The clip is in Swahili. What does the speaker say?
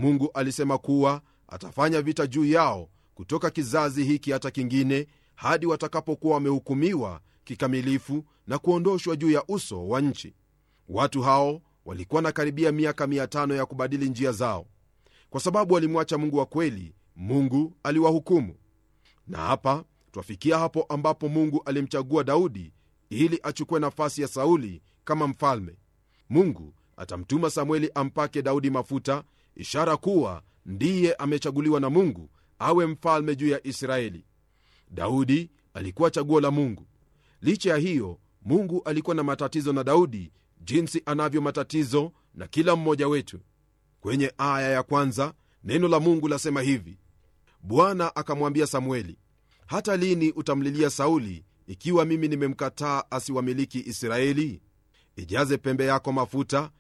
mungu alisema kuwa atafanya vita juu yao kutoka kizazi hiki hata kingine hadi watakapokuwa wamehukumiwa kikamilifu na kuondoshwa juu ya uso wa nchi watu hao walikuwa na karibia miaka 500 ya kubadili njia zao kwa sababu walimwacha mungu wa kweli mungu aliwahukumu na hapa twafikia hapo ambapo mungu alimchagua daudi ili achukue nafasi ya sauli kama mfalme mungu atamtuma samueli ampake daudi mafuta ishara kuwa ndiye amechaguliwa na mungu awe mfalme juu ya israeli daudi alikuwa chaguo la mungu licha ya hiyo mungu alikuwa na matatizo na daudi jinsi anavyo matatizo na kila mmoja wetu kwenye aya ya kwanza neno la mungu lasema hivi bwana akamwambia samueli hata lini utamlilia sauli ikiwa mimi nimemkataa asiwamiliki israeli ijaze pembe yako mafuta